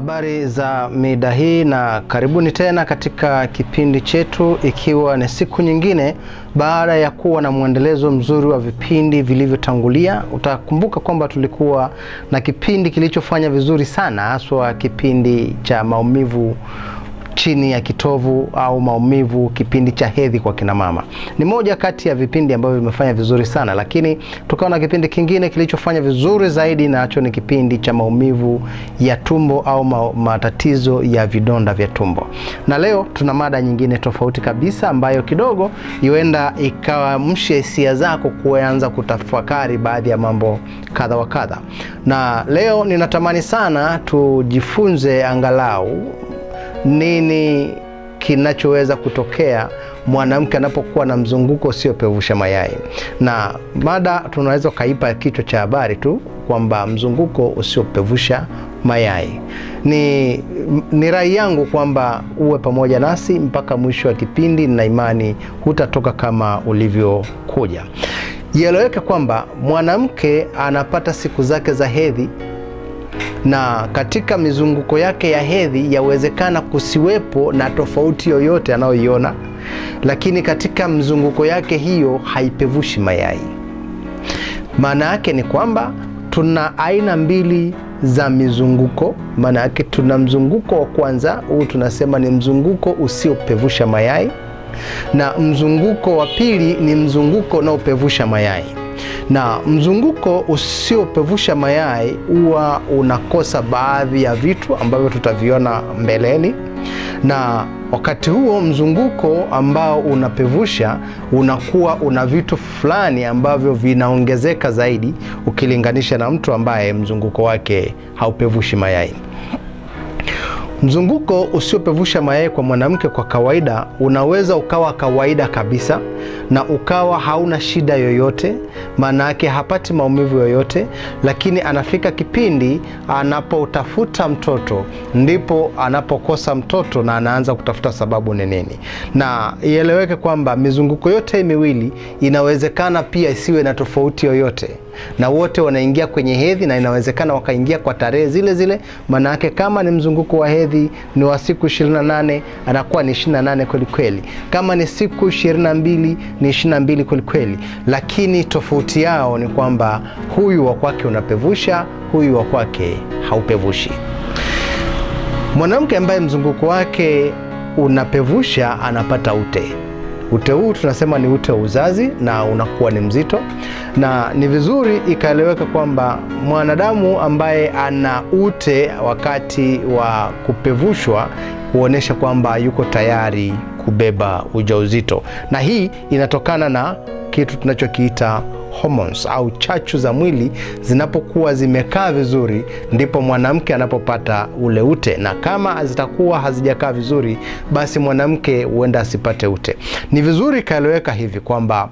Habari za mida hii na karibuni tena katika kipindi chetu, ikiwa ni siku nyingine baada ya kuwa na mwendelezo mzuri wa vipindi vilivyotangulia. Utakumbuka kwamba tulikuwa na kipindi kilichofanya vizuri sana, haswa kipindi cha maumivu chini ya kitovu au maumivu kipindi cha hedhi kwa kina mama. Ni moja kati ya vipindi ambavyo vimefanya vizuri sana, lakini tukawa na kipindi kingine kilichofanya vizuri zaidi, nacho ni kipindi cha maumivu ya tumbo au ma matatizo ya vidonda vya tumbo. Na leo tuna mada nyingine tofauti kabisa ambayo kidogo huenda ikaamsha hisia zako kuanza kutafakari baadhi ya mambo kadha wa kadha. Na leo ninatamani sana tujifunze angalau nini kinachoweza kutokea mwanamke anapokuwa na mzunguko usiopevusha mayai. Na mada tunaweza ukaipa kichwa cha habari tu kwamba mzunguko usiopevusha mayai. Ni, ni rai yangu kwamba uwe pamoja nasi mpaka mwisho wa kipindi, na imani hutatoka kama ulivyokuja. Ieleweke kwamba mwanamke anapata siku zake za hedhi na katika mizunguko yake ya hedhi yawezekana kusiwepo na tofauti yoyote anayoiona, lakini katika mzunguko yake hiyo haipevushi mayai. Maana yake ni kwamba tuna aina mbili za mizunguko. Maana yake tuna mzunguko wa kwanza, huu tunasema ni mzunguko usiopevusha mayai, na mzunguko wa pili ni mzunguko unaopevusha mayai na mzunguko usiopevusha mayai huwa unakosa baadhi ya vitu ambavyo tutaviona mbeleni, na wakati huo mzunguko ambao unapevusha unakuwa una vitu fulani ambavyo vinaongezeka zaidi ukilinganisha na mtu ambaye mzunguko wake haupevushi mayai. Mzunguko usiopevusha mayai kwa mwanamke kwa kawaida unaweza ukawa kawaida kabisa na ukawa hauna shida yoyote, maana yake hapati maumivu yoyote, lakini anafika kipindi anapotafuta mtoto ndipo anapokosa mtoto na anaanza kutafuta sababu ni nini. Na ieleweke kwamba mizunguko yote miwili inawezekana pia isiwe na tofauti yoyote na wote wanaingia kwenye hedhi na inawezekana wakaingia kwa tarehe zile zile. Maana yake kama ni mzunguko wa hedhi ni wa siku 28 anakuwa ni 28 kweli kweli, kama ni siku 22 ni 22 kweli kweli, lakini tofauti yao ni kwamba huyu wa kwake unapevusha, huyu wa kwake haupevushi. Mwanamke ambaye mzunguko wake unapevusha anapata ute ute huu tunasema ni ute wa uzazi na unakuwa ni mzito, na ni vizuri ikaeleweka kwamba mwanadamu ambaye ana ute wakati wa kupevushwa huonyesha kwamba yuko tayari kubeba ujauzito, na hii inatokana na kitu tunachokiita hormones au chachu za mwili zinapokuwa zimekaa vizuri, ndipo mwanamke anapopata ule ute, na kama zitakuwa hazijakaa vizuri, basi mwanamke huenda asipate ute. Ni vizuri ikaeleweka hivi kwamba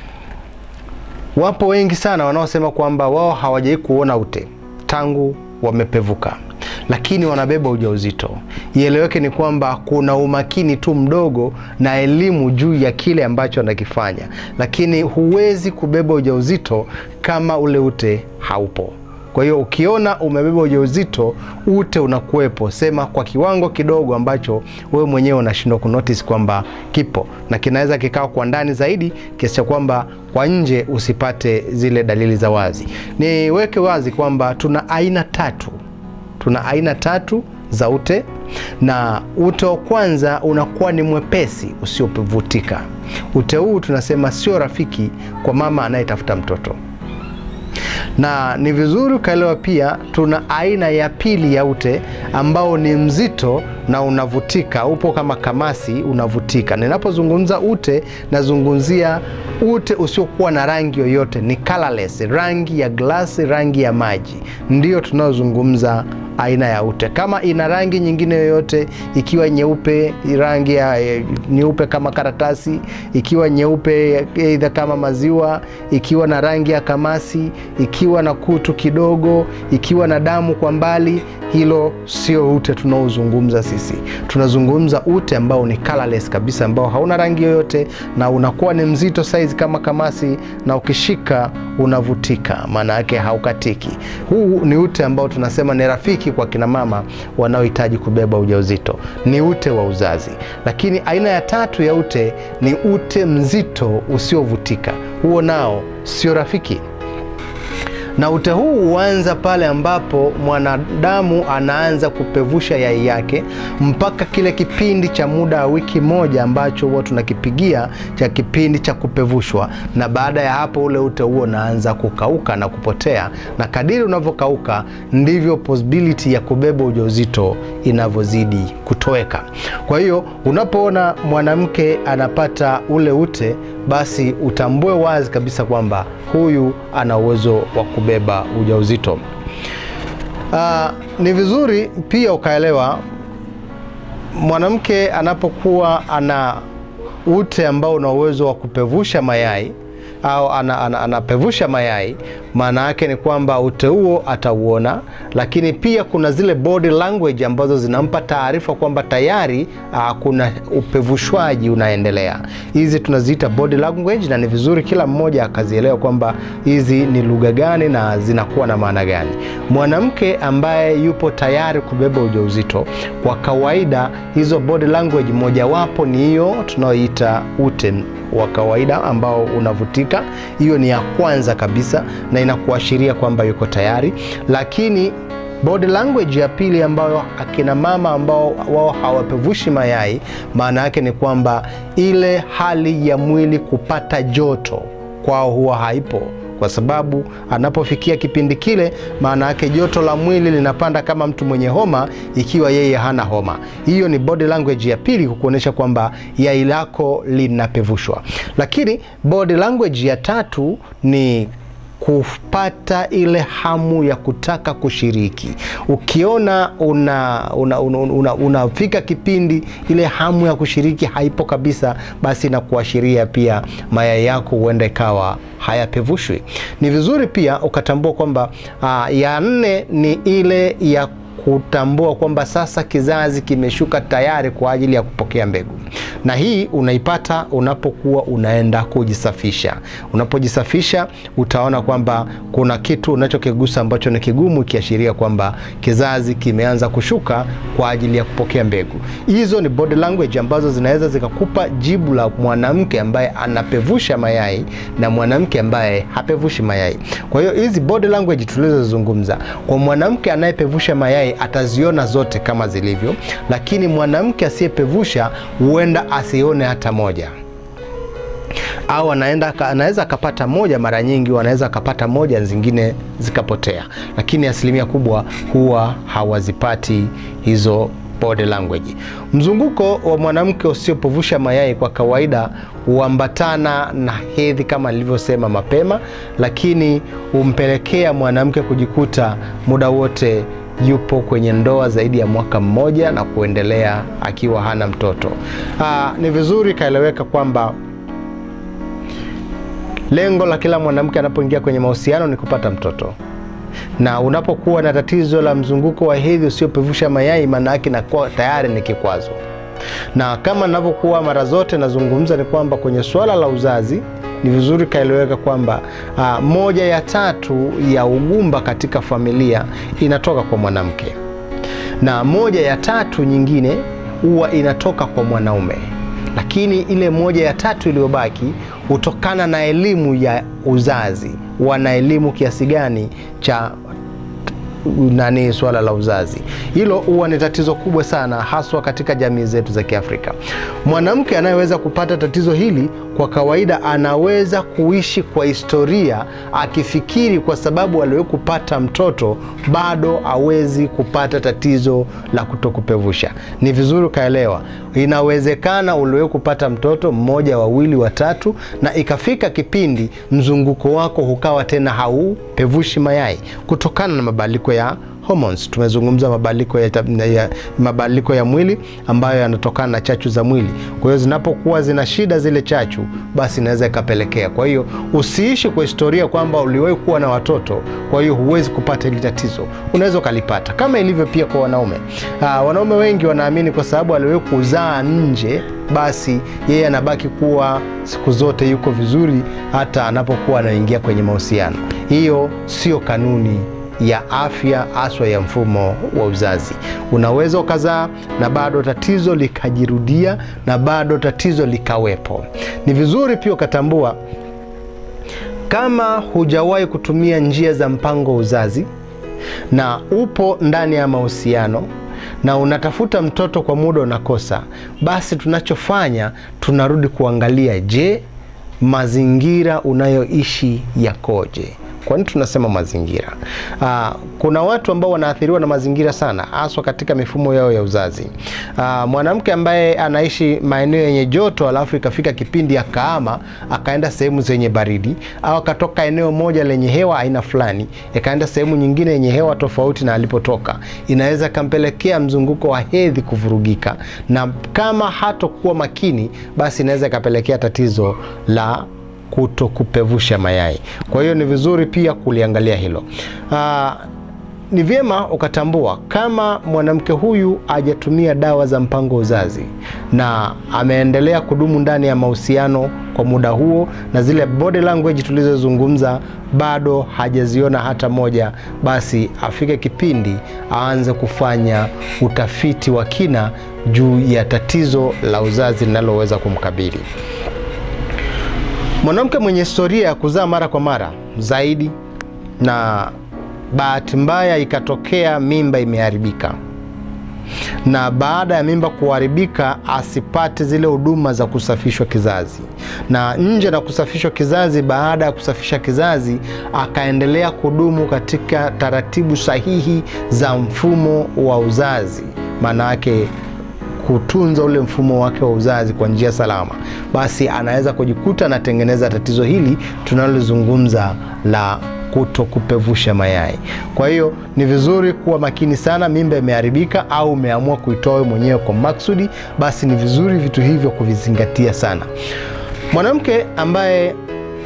wapo wengi sana wanaosema kwamba wao hawajai kuona ute tangu wamepevuka lakini wanabeba ujauzito. Ieleweke ni kwamba kuna umakini tu mdogo na elimu juu ya kile ambacho anakifanya, lakini huwezi kubeba ujauzito kama ule ute haupo. Kwa hiyo ukiona umebeba ujauzito, ute unakuwepo, sema kwa kiwango kidogo ambacho wewe mwenyewe unashindwa kunotice kwamba kipo, na kinaweza kikawa kwa ndani zaidi kiasi cha kwamba kwa nje usipate zile dalili za wazi. Niweke wazi kwamba tuna aina tatu tuna aina tatu za ute, na ute wa kwanza unakuwa ni mwepesi usiovutika. Ute huu tunasema sio rafiki kwa mama anayetafuta mtoto, na ni vizuri ukaelewa pia tuna aina ya pili ya ute ambao ni mzito na unavutika, upo kama kamasi, unavutika. Ninapozungumza ute, nazungumzia ute usiokuwa na rangi yoyote, ni colorless, rangi ya glasi, rangi ya maji, ndiyo tunaozungumza aina ya ute. Kama ina rangi nyingine yoyote, ikiwa nyeupe, rangi ya nyeupe kama karatasi, ikiwa nyeupe aidha kama maziwa, ikiwa na rangi ya kamasi, ikiwa na kutu kidogo, ikiwa na damu kwa mbali, hilo sio ute tunaozungumza sisi. sisi. Tunazungumza ute ambao ni colorless kabisa, ambao hauna rangi yoyote na unakuwa ni mzito size kama kamasi, na ukishika unavutika, maana yake haukatiki. Huu ni ute ambao tunasema ni rafiki kwa kina mama wanaohitaji kubeba ujauzito, ni ute wa uzazi. Lakini aina ya tatu ya ute ni ute mzito usiovutika, huo nao sio rafiki na ute huu huanza pale ambapo mwanadamu anaanza kupevusha yai yake mpaka kile kipindi cha muda wa wiki moja ambacho huwa tunakipigia cha kipindi cha kupevushwa, na baada ya hapo ule ute huo unaanza kukauka na kupotea, na kadiri unavyokauka ndivyo possibility ya kubeba ujauzito inavyozidi kutoweka. Kwa hiyo unapoona mwanamke anapata ule ute, basi utambue wazi kabisa kwamba huyu ana uwezo wa kubeba ujauzito. Uh, ni vizuri pia ukaelewa mwanamke anapokuwa ana ute ambao una uwezo wa kupevusha mayai au anapevusha ana, ana mayai, maana yake ni kwamba ute huo atauona, lakini pia kuna zile body language ambazo zinampa taarifa kwamba tayari uh, kuna upevushwaji unaendelea. Hizi tunaziita body language, na ni vizuri kila mmoja akazielewa kwamba hizi ni lugha gani na zinakuwa na maana gani. Mwanamke ambaye yupo tayari kubeba ujauzito, kwa kawaida hizo body language mojawapo ni hiyo tunaoita ute wa kawaida ambao unavutika. Hiyo ni ya kwanza kabisa na inakuashiria kwamba yuko tayari, lakini body language ya pili ambayo akina mama ambao wao hawapevushi mayai, maana yake ni kwamba ile hali ya mwili kupata joto kwao huwa haipo kwa sababu anapofikia kipindi kile, maana yake joto la mwili linapanda kama mtu mwenye homa, ikiwa yeye hana homa. Hiyo ni body language ya pili, kukuonyesha kwamba yai lako linapevushwa. Lakini body language ya tatu ni kupata ile hamu ya kutaka kushiriki. Ukiona unafika una, una, una, una kipindi ile hamu ya kushiriki haipo kabisa, basi inakuashiria pia mayai yako huenda ikawa hayapevushwi. Ni vizuri pia ukatambua kwamba uh, ya nne ni ile ya kutambua kwamba sasa kizazi kimeshuka tayari kwa ajili ya kupokea mbegu, na hii unaipata unapokuwa unaenda kujisafisha. Unapojisafisha utaona kwamba kuna kitu unachokigusa ambacho ni kigumu, ikiashiria kwamba kizazi kimeanza kushuka kwa ajili ya kupokea mbegu. Hizo ni body language ambazo zinaweza zikakupa jibu la mwanamke ambaye anapevusha mayai na mwanamke ambaye hapevushi mayai. Kwa hiyo hizi body language tulizozungumza, kwa mwanamke anayepevusha mayai ataziona zote kama zilivyo, lakini mwanamke asiyepevusha huenda asione hata moja au anaenda anaweza akapata moja, mara nyingi wanaweza akapata moja, zingine zikapotea, lakini asilimia kubwa huwa hawazipati hizo body language. Mzunguko wa mwanamke usiopevusha mayai kwa kawaida huambatana na hedhi kama nilivyosema mapema, lakini humpelekea mwanamke kujikuta muda wote yupo kwenye ndoa zaidi ya mwaka mmoja na kuendelea akiwa hana mtoto. Aa, ni vizuri ikaeleweka kwamba lengo la kila mwanamke anapoingia kwenye mahusiano ni kupata mtoto, na unapokuwa na tatizo la mzunguko wa hedhi usiopevusha mayai, maana yake inakuwa tayari ni kikwazo. Na kama ninavyokuwa mara zote nazungumza, ni kwamba kwenye suala la uzazi ni vizuri kaeleweka kwamba uh, moja ya tatu ya ugumba katika familia inatoka kwa mwanamke na moja ya tatu nyingine huwa inatoka kwa mwanaume, lakini ile moja ya tatu iliyobaki hutokana na elimu ya uzazi. Wana elimu kiasi gani cha nani swala la uzazi. Hilo huwa ni tatizo kubwa sana, haswa katika jamii zetu za Kiafrika. Mwanamke anayeweza kupata tatizo hili kwa kawaida anaweza kuishi kwa historia akifikiri kwa sababu aliwahi kupata mtoto bado hawezi kupata tatizo la kutokupevusha. Ni vizuri ukaelewa, inawezekana uliwahi kupata mtoto mmoja, wawili, watatu, na ikafika kipindi mzunguko wako hukawa tena haupevushi mayai kutokana na mabadiliko ya hormones. Tumezungumza mabadiliko ya, ya, mabadiliko ya mwili ambayo yanatokana na chachu za mwili. Kwa hiyo zinapokuwa zina shida zile chachu, basi inaweza ikapelekea. Kwa hiyo usiishi kwa historia kwamba uliwahi kuwa na watoto, kwa hiyo huwezi kupata hili tatizo. Unaweza ukalipata, kama ilivyo pia kwa wanaume. Aa, wanaume wengi wanaamini kwa sababu aliwahi kuzaa nje, basi yeye anabaki kuwa siku zote yuko vizuri hata anapokuwa anaingia kwenye mahusiano. Hiyo sio kanuni ya afya haswa ya mfumo wa uzazi. Unaweza ukazaa na bado tatizo likajirudia na bado tatizo likawepo. Ni vizuri pia ukatambua kama hujawahi kutumia njia za mpango wa uzazi na upo ndani ya mahusiano na unatafuta mtoto kwa muda unakosa, basi tunachofanya tunarudi kuangalia, je, mazingira unayoishi yakoje? Kwa nini tunasema mazingira? Aa, kuna watu ambao wanaathiriwa na mazingira sana, haswa katika mifumo yao ya uzazi. Aa, mwanamke ambaye anaishi maeneo yenye joto alafu ikafika kipindi akaama akaenda sehemu zenye baridi, au akatoka eneo moja lenye hewa aina fulani akaenda sehemu nyingine yenye hewa tofauti na alipotoka, inaweza kampelekea mzunguko wa hedhi kuvurugika, na kama hatokuwa makini, basi inaweza ikapelekea tatizo la kuto kupevusha mayai. Kwa hiyo ni vizuri pia kuliangalia hilo. Aa, ni vyema ukatambua kama mwanamke huyu hajatumia dawa za mpango uzazi na ameendelea kudumu ndani ya mahusiano kwa muda huo, na zile body language tulizozungumza bado hajaziona hata moja, basi afike kipindi aanze kufanya utafiti wa kina juu ya tatizo la uzazi linaloweza kumkabili. Mwanamke mwenye historia ya kuzaa mara kwa mara zaidi na bahati mbaya ikatokea mimba imeharibika, na baada ya mimba kuharibika asipate zile huduma za kusafishwa kizazi, na nje na kusafishwa kizazi, baada ya kusafisha kizazi akaendelea kudumu katika taratibu sahihi za mfumo wa uzazi, maana yake kutunza ule mfumo wake wa uzazi kwa njia salama, basi anaweza kujikuta anatengeneza tatizo hili tunalozungumza la kuto kupevusha mayai. Kwa hiyo ni vizuri kuwa makini sana. Mimba imeharibika au umeamua kuitoa mwenyewe kwa maksudi, basi ni vizuri vitu hivyo kuvizingatia sana. Mwanamke ambaye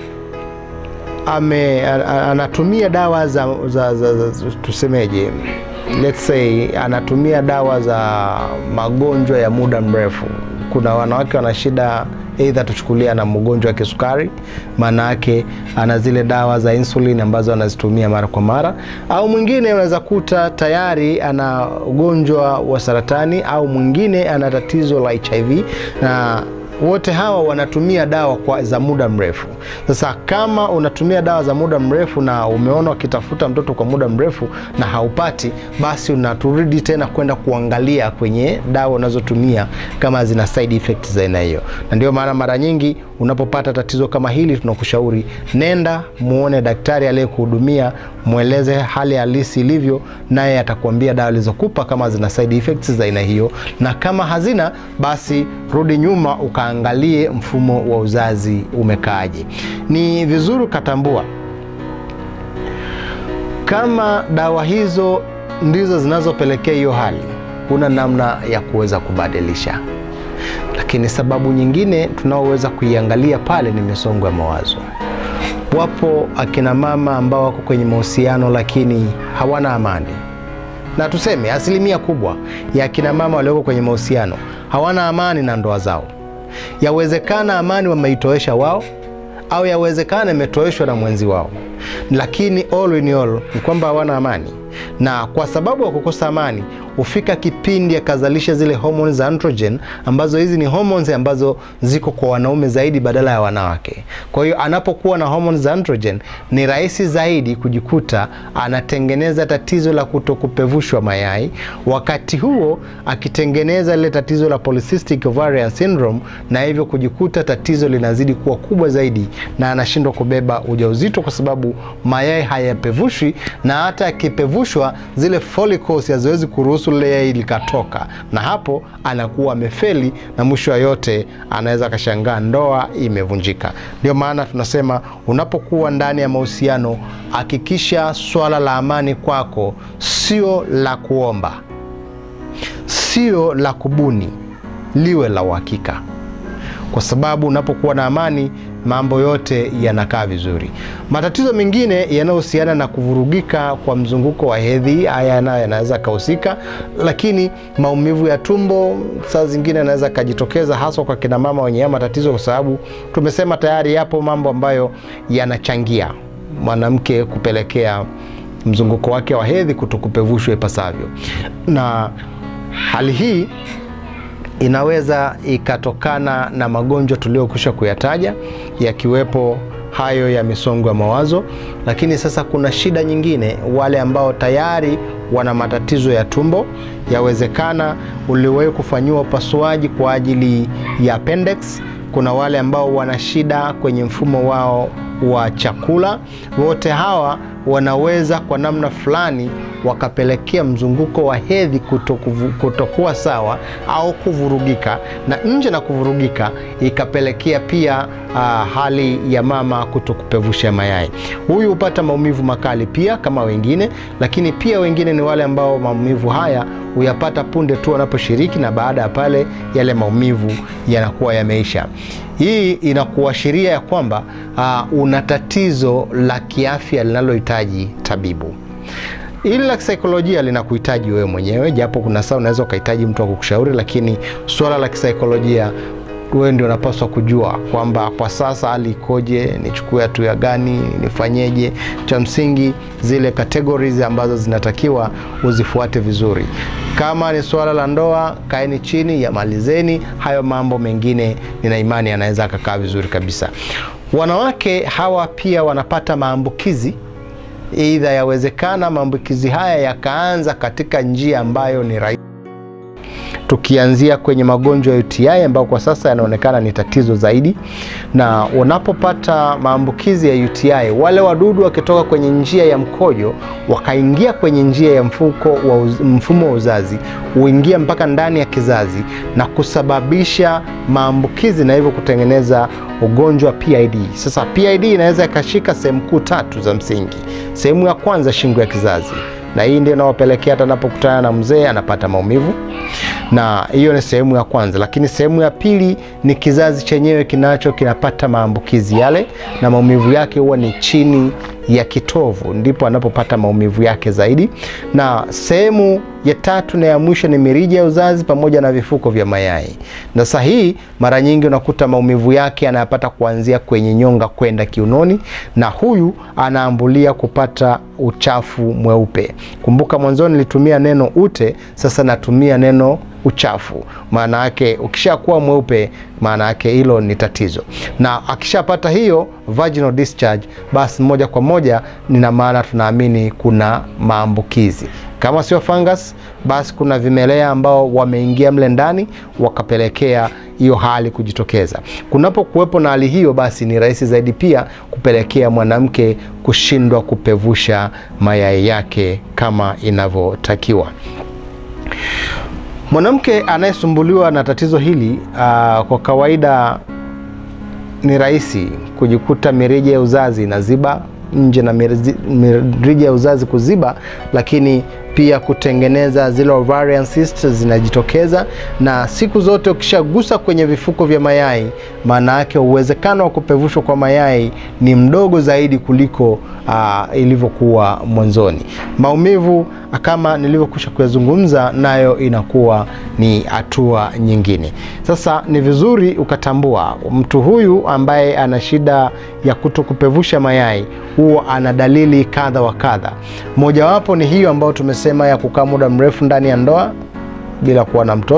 ame anatumia dawa za, za, za, za tusemeje let's say anatumia dawa za magonjwa ya muda mrefu. Kuna wanawake wana shida aidha, tuchukulia na mgonjwa wa kisukari, maana yake ana zile dawa za insulin ambazo anazitumia mara kwa mara, au mwingine unaweza kuta tayari ana ugonjwa wa saratani, au mwingine ana tatizo la HIV na wote hawa wanatumia dawa kwa za muda mrefu. Sasa kama unatumia dawa za muda mrefu na umeona ukitafuta mtoto kwa muda mrefu na haupati, basi unaturudi tena kwenda kuangalia kwenye dawa unazotumia kama zina side effects za aina hiyo, na ndio maana mara nyingi unapopata tatizo kama hili tunakushauri nenda muone daktari aliyekuhudumia, mweleze hali halisi ilivyo, naye atakuambia dawa alizokupa kama zina side effects za aina hiyo, na kama hazina, basi rudi nyuma ukaangalie mfumo wa uzazi umekaaje. Ni vizuri ukatambua kama dawa hizo ndizo zinazopelekea hiyo hali, kuna namna ya kuweza kubadilisha lakini sababu nyingine tunaoweza kuiangalia pale ni misongo ya mawazo. Wapo akina mama ambao wako kwenye mahusiano lakini hawana amani, na tuseme asilimia kubwa ya akina mama walioko kwenye mahusiano hawana amani na ndoa zao. Yawezekana amani wameitoesha wao, au yawezekana imetoeshwa na mwenzi wao, lakini all in all ni kwamba hawana amani, na kwa sababu ya kukosa amani hufika kipindi akazalisha zile hormones za androgen ambazo hizi ni hormones ambazo ziko kwa wanaume zaidi badala ya wanawake. Kwa hiyo anapokuwa na hormones za androgen ni rahisi zaidi kujikuta anatengeneza tatizo la kutokupevushwa mayai, wakati huo akitengeneza lile tatizo la polycystic ovarian syndrome, na hivyo kujikuta tatizo linazidi kuwa kubwa zaidi na anashindwa kubeba ujauzito kwa sababu mayai hayapevushwi, na hata yakipevushwa zile follicles haziwezi kuruhusu kuruhusu lile yai likatoka, na hapo anakuwa amefeli, na mwisho wa yote anaweza akashangaa ndoa imevunjika. Ndio maana tunasema unapokuwa ndani ya mahusiano, hakikisha swala la amani kwako sio la kuomba, sio la kubuni, liwe la uhakika kwa sababu unapokuwa na amani mambo yote yanakaa vizuri. Matatizo mengine yanayohusiana na kuvurugika kwa mzunguko wa hedhi, haya nayo yanaweza kahusika, lakini maumivu ya tumbo saa zingine yanaweza kajitokeza, haswa kwa kina mama wenye haya matatizo, kwa sababu tumesema tayari yapo mambo ambayo yanachangia mwanamke kupelekea mzunguko wake wa hedhi kutokupevushwa ipasavyo, na hali hii inaweza ikatokana na magonjwa tuliyokwisha kuyataja yakiwepo hayo ya misongo ya mawazo. Lakini sasa kuna shida nyingine, wale ambao tayari wana matatizo ya tumbo, yawezekana uliwahi kufanyiwa upasuaji kwa ajili ya appendix. Kuna wale ambao wana shida kwenye mfumo wao wa chakula. Wote hawa wanaweza kwa namna fulani wakapelekea mzunguko wa hedhi kutokuwa sawa au kuvurugika, na nje na kuvurugika ikapelekea pia uh, hali ya mama kutokupevusha mayai. Huyu hupata maumivu makali pia kama wengine, lakini pia wengine ni wale ambao maumivu haya huyapata punde tu wanaposhiriki, na baada ya pale yale maumivu yanakuwa yameisha. Hii inakuashiria ya kwamba uh, una tatizo la kiafya linalohitaji tabibu. Hili la kisaikolojia linakuhitaji wewe mwenyewe, japo kuna saa unaweza ukahitaji mtu wa kukushauri, lakini suala la kisaikolojia wewe ndio unapaswa kujua kwamba kwa sasa hali ikoje, nichukue hatua gani, nifanyeje. Cha msingi zile categories ambazo zinatakiwa uzifuate vizuri. Kama ni suala la ndoa, kaeni chini, yamalizeni hayo mambo mengine. Nina imani yanaweza akakaa vizuri kabisa. Wanawake hawa pia wanapata maambukizi Aidha, yawezekana maambukizi haya yakaanza katika njia ambayo ni rahisi, tukianzia kwenye magonjwa ya UTI ambayo kwa sasa yanaonekana ni tatizo zaidi. Na unapopata maambukizi ya UTI, wale wadudu wakitoka kwenye njia ya mkojo wakaingia kwenye njia ya mfuko wa uz, mfumo wa uzazi huingia mpaka ndani ya kizazi na kusababisha maambukizi na hivyo kutengeneza ugonjwa PID. Sasa PID inaweza ikashika sehemu kuu tatu za msingi. Sehemu ya kwanza, shingo ya kizazi, na hii ndio inayopelekea hata anapokutana na mzee anapata maumivu, na hiyo ni sehemu ya kwanza. Lakini sehemu ya pili ni kizazi chenyewe kinacho kinapata maambukizi yale, na maumivu yake huwa ni chini ya kitovu, ndipo anapopata maumivu yake zaidi. Na sehemu ya tatu na ya mwisho ni mirija ya uzazi pamoja na vifuko vya mayai. Na sasa hii mara nyingi unakuta maumivu yake anayapata kuanzia kwenye nyonga kwenda kiunoni, na huyu anaambulia kupata uchafu mweupe. Kumbuka mwanzoni nilitumia neno ute, sasa natumia neno uchafu. Maana yake ukishakuwa mweupe, maana yake hilo ni tatizo, na akishapata hiyo vaginal discharge, basi moja kwa moja nina maana tunaamini kuna maambukizi kama sio fungus basi kuna vimelea ambao wameingia mle ndani wakapelekea hiyo hali kujitokeza. Kunapokuwepo na hali hiyo, basi ni rahisi zaidi pia kupelekea mwanamke kushindwa kupevusha mayai yake kama inavyotakiwa. Mwanamke anayesumbuliwa na tatizo hili uh, kwa kawaida ni rahisi kujikuta mirija ya uzazi inaziba nje na mirija ya uzazi kuziba, lakini pia kutengeneza zile ovarian cysts zinajitokeza, na siku zote ukishagusa kwenye vifuko vya mayai, maana yake uwezekano wa kupevushwa kwa mayai ni mdogo zaidi kuliko uh, ilivyokuwa mwanzoni. Maumivu kama nilivyokwisha kuyazungumza, nayo inakuwa ni hatua nyingine. Sasa ni vizuri ukatambua mtu huyu ambaye ana shida ya kutokupevusha mayai, huwa ana dalili kadha wa kadha. Mojawapo ni hiyo ambayo tumesema ya kukaa muda mrefu ndani ya ndoa bila kuwa na mtoto.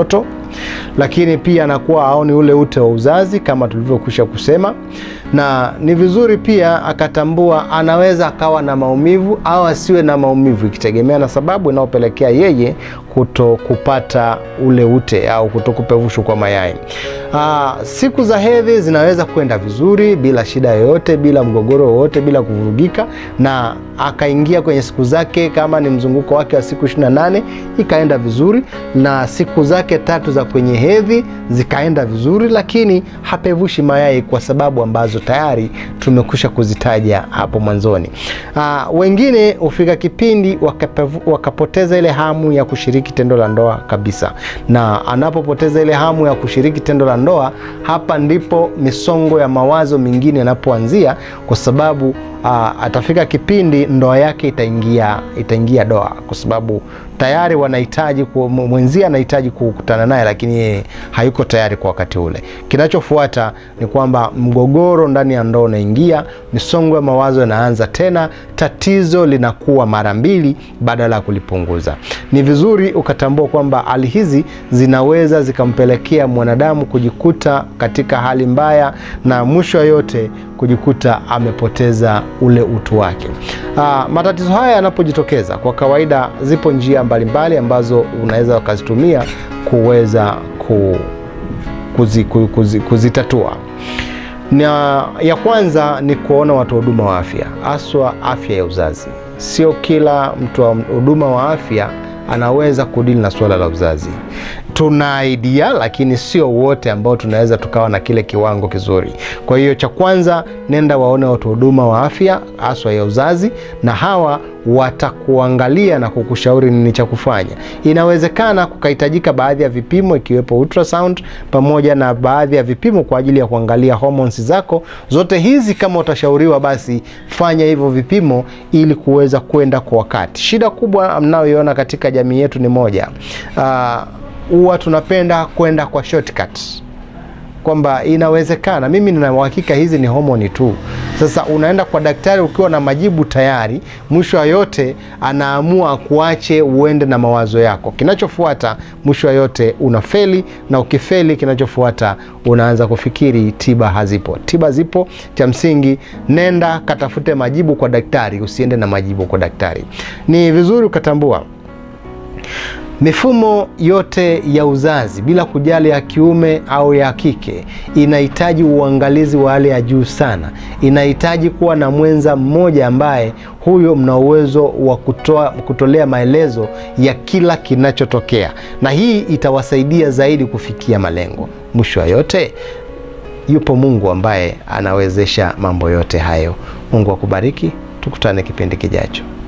lakini pia anakuwa aoni ule ute wa uzazi kama tulivyokwisha kusema, na ni vizuri pia akatambua anaweza akawa na maumivu au asiwe na maumivu, ikitegemea na sababu inayopelekea yeye kuto kupata ule ute au kuto kupevushwa kwa mayai. Aa, siku za hedhi zinaweza kwenda vizuri bila shida yoyote, bila mgogoro wowote, bila kuvurugika, na akaingia kwenye siku zake, kama ni mzunguko wake wa siku 28 ikaenda vizuri, na siku zake tatu za kwenye hedhi zikaenda vizuri, lakini hapevushi mayai kwa sababu ambazo tayari tumekwisha kuzitaja hapo mwanzoni. Aa, wengine hufika kipindi wakapevu, wakapoteza ile hamu ya kushiriki tendo la ndoa kabisa, na anapopoteza ile hamu ya kushiriki tendo la ndoa, hapa ndipo misongo ya mawazo mingine yanapoanzia, kwa sababu aa, atafika kipindi ndoa yake itaingia itaingia doa, kwa sababu tayari wanahitaji mwenzie anahitaji kukutana naye, lakini yeye hayuko tayari kwa wakati ule. Kinachofuata ni kwamba mgogoro ndani ya ndoa unaingia, misongo ya mawazo yanaanza tena, tatizo linakuwa mara mbili badala ya kulipunguza. Ni vizuri ukatambua kwamba hali hizi zinaweza zikampelekea mwanadamu kujikuta katika hali mbaya, na mwisho wa yote kujikuta amepoteza ule utu wake. Aa, matatizo haya yanapojitokeza, kwa kawaida zipo njia mbalimbali mbali ambazo unaweza ukazitumia kuweza ku, kuzi, kuzi, kuzitatua. Na ya kwanza ni kuona watu huduma wa afya, haswa afya ya uzazi. Sio kila mtu wa huduma wa afya anaweza kudili na suala la uzazi. Tuna idea lakini sio wote ambao tunaweza tukawa na kile kiwango kizuri. Kwa hiyo cha kwanza, nenda waone watu huduma wa afya haswa ya uzazi, na hawa watakuangalia na kukushauri nini cha kufanya. Inawezekana kukahitajika baadhi ya vipimo ikiwepo ultrasound pamoja na baadhi ya vipimo kwa ajili ya kuangalia hormones zako. Zote hizi kama utashauriwa, basi fanya hivyo vipimo ili kuweza kwenda kwa wakati. Shida kubwa mnayoiona katika jamii yetu ni moja, huwa uh, tunapenda kwenda kwa shortcut kwamba inawezekana, mimi nina uhakika hizi ni homoni tu. Sasa unaenda kwa daktari ukiwa na majibu tayari, mwisho wa yote anaamua kuache uende na mawazo yako. Kinachofuata mwisho wa yote unafeli, na ukifeli, kinachofuata unaanza kufikiri tiba hazipo. Tiba zipo, cha msingi nenda katafute majibu kwa daktari, usiende na majibu kwa daktari. Ni vizuri ukatambua mifumo yote ya uzazi bila kujali ya kiume au ya kike inahitaji uangalizi wa hali ya juu sana. Inahitaji kuwa na mwenza mmoja ambaye huyo mna uwezo wa kutoa kutolea maelezo ya kila kinachotokea, na hii itawasaidia zaidi kufikia malengo. Mwisho wa yote, yupo Mungu ambaye anawezesha mambo yote hayo. Mungu akubariki, tukutane kipindi kijacho.